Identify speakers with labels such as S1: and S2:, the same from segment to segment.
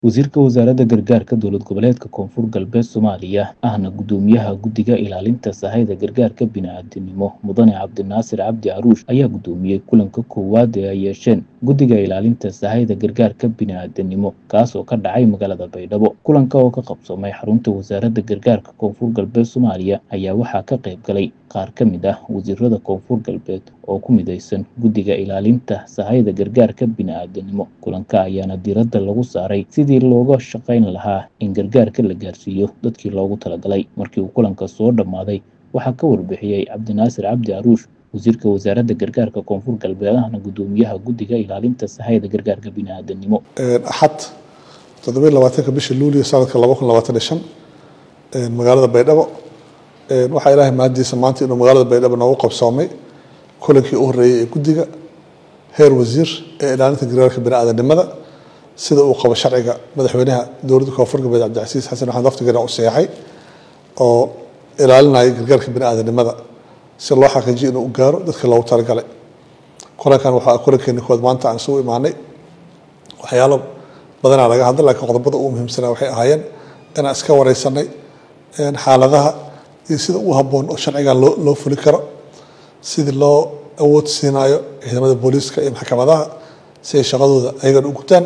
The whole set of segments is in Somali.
S1: Wasiirka Wasaaradda Gargaarka Dowlad Goboleedka Koonfur Galbeed Soomaaliya ahna Guddoomiyaha Guddiga Ilaalinta Sahayda Gargaarka Bini'aadantinimo Mudane Cabdinaasir Cabdi Caruush ayaa gudoomiyey kulanka koowaad ee ay yeesheen Guddiga Ilaalinta Sahayda Gargaarka Bini'aadantinimo kaas oo ka dhacay magaalada Baydhabo. Kulanka oo ka qabsoomay xarunta Wasaaradda Gargaarka Koonfur Galbeed Soomaaliya ayaa waxaa ka qayb galay qaar ka mid ah wasiirada Koonfur Galbeed oo ku midaysan Guddiga Ilaalinta Sahayda Gargaarka Bini'aadantinimo. Kulanka ayaana diiradda lagu saaray sidii looga shaqayn lahaa in gargaarka la gaarsiiyo dadkii loogu talagalay. Markii uu kulanka soo dhammaaday, waxaa ka warbixiyey Cabdinaasir Cabdi Caruush, Wasiirka Wasaaradda Gargaarka Koonfur Galbeed ahna Guddoomiyaha Guddiga Ilaalinta Sahayda Gargaarka Bini'aadantinimo.
S2: axad toddobiyo labaatanka bisha luulyo sanadka laba kun labaatan iyo shan magaalada baydhabo waxaa ilaahay mahadiisa maanta inuu magaalada baydhabo noogu qabsoomay kulankii u horreeyey ee guddiga heer wasiir ee ilaalinta gargaarka bini'aadanimada sida uu qabo sharciga madaxweynaha dowladda koonfur galbeed cabdicasiis xasan maxamed waftigeena u seexay oo ilaalinaya gargaarka bini'aadanimada si loo xaqiijiyo inuu u gaaro dadka loogu talagalay kulankan waxaa kulankeeni kood maanta aan isugu imaanay waxyaalo badanaa laga hadlay laakiin qodobada ugu muhiimsanaa waxay ahaayeen inaan iska wareysanay xaaladaha iyo sida ugu habboon oo sharcigan loo loo fuli karo sidii loo awood siinayo ciidamada booliiska iyo maxkamadaha si ay shaqadooda ayagana u gutaan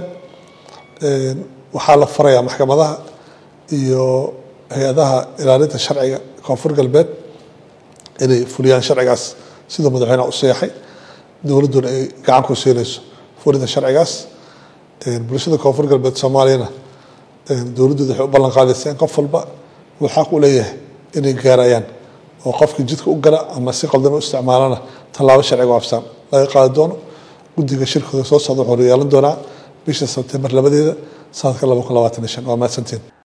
S2: waxaa la farayaa maxkamadaha iyo hay-adaha ilaalinta sharciga koonfur galbeed inay fuliyaan sharcigaas siduu madaxweynaha u seexay dowladduna ay gacan ku siinayso fulinta sharcigaas bulshada koonfur galbeed soomaaliyana dowladdooda waxay u ballan qaadaysaa in qof walba uu xaq u leeyahay inay gaarayaan oo qofkii jidka u gala ama si qaldan u isticmaalana tallaabo sharciga waafsan laga qaadi doono guddiga shirkooda soo socda wuxuu yeelan doonaa bisha sebtembar labadeeda sanadka laba kun labaatan iyo shan waa mahadsantiin